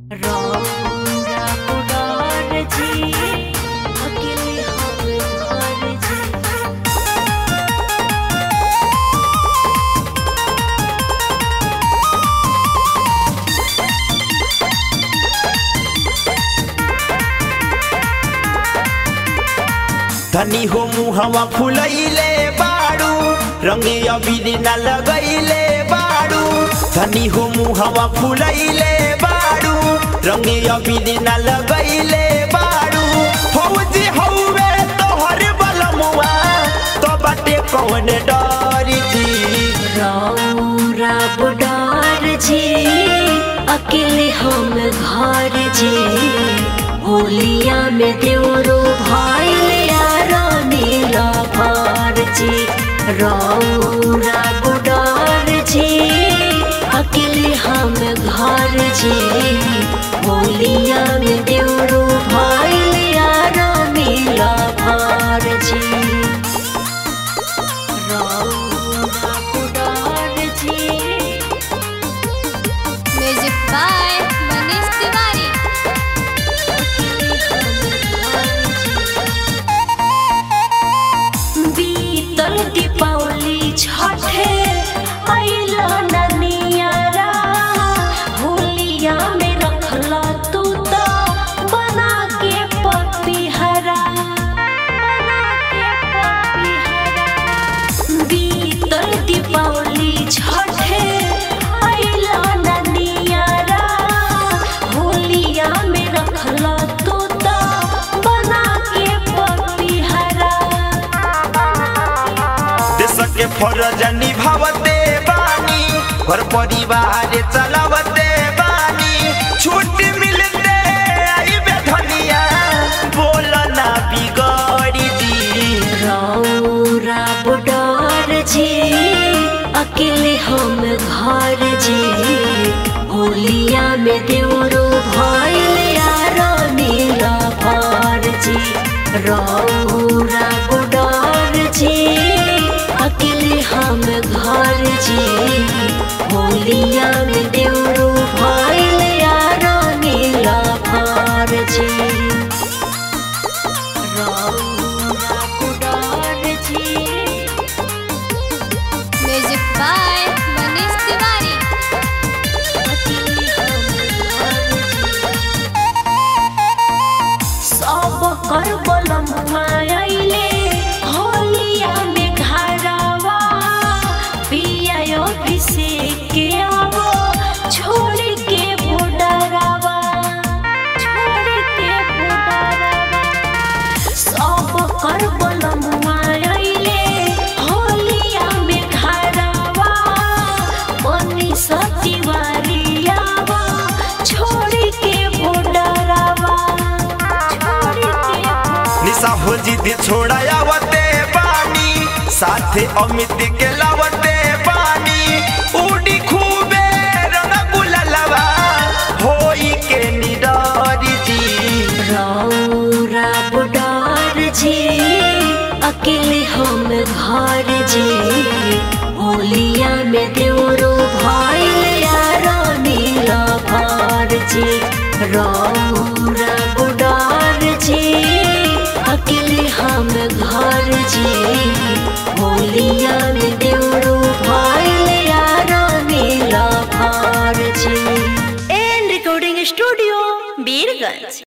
रौरा उडार जी अकेले हम घर जी धनी हो मुहवा फुलैले बाड़ू रंगे अबीर न लगैले बाड़ू धनी हो मुहवा फुलैले बाड़ू रंगे अबीर न लगैले बाड़ू फौजी हौवे तोहर बलमुआ तो बाटे कौन डर जी रौरा बुडार जी अकेले हम घर जी होलिया में देवरो भाई यारा नीला भार जी रौरा बुडार जी अकेले हम घर जी होलिया में देवरो भाई यारा नीला भार जी रौरा बुडार जी म्यूजिक बाय मनीष तिवारी बीतल दीपावली छठे अइला ननियारा होलिया में रखला तू तो बना के पपीहरा बना के पपीहरा बीतल दीपावली छठे अइला ननियारा होलिया में रखला तू तो बना के पपीहरा देश के फरज निभावते बानी घर परिवार चलावते बानी छूट मिलते आई धनिया बोल ना बिगड़ी जी रौरा बुडार जी अकेले हम घर जी होलिया में देवरो भाई यारा नीला भार जी रौरा बुडार जी अकेले हम घर जी होलिया में देवरो भाई यारा नीला भार जी रौरा बुडार जी म्यूजिक बाय मनीष तिवारी सब कर बलम आइले होलिया में घरवा पिया अभिषेक के आवो छोड़ के बुडरवा छोड़ के बुडरवा सब कर बलम आइले होलिया में घरवा बनी सतिवारियावा छोड़ के बुडरवा छोड़ के निशा हो जिद छोड़ायावते बानी साथे अमित के लावते बानी उड़ी खूबे रंग गुलालवा होई के निडरी जी रौरा बुडार जी अकेले हम घर जी होलिया में देवरो भाई यारा नीला भार जी रौरा बुडार जी अकेले हम घर जी होलिया में देवरो भाई यारा नीला भार G N recording studio Birgunj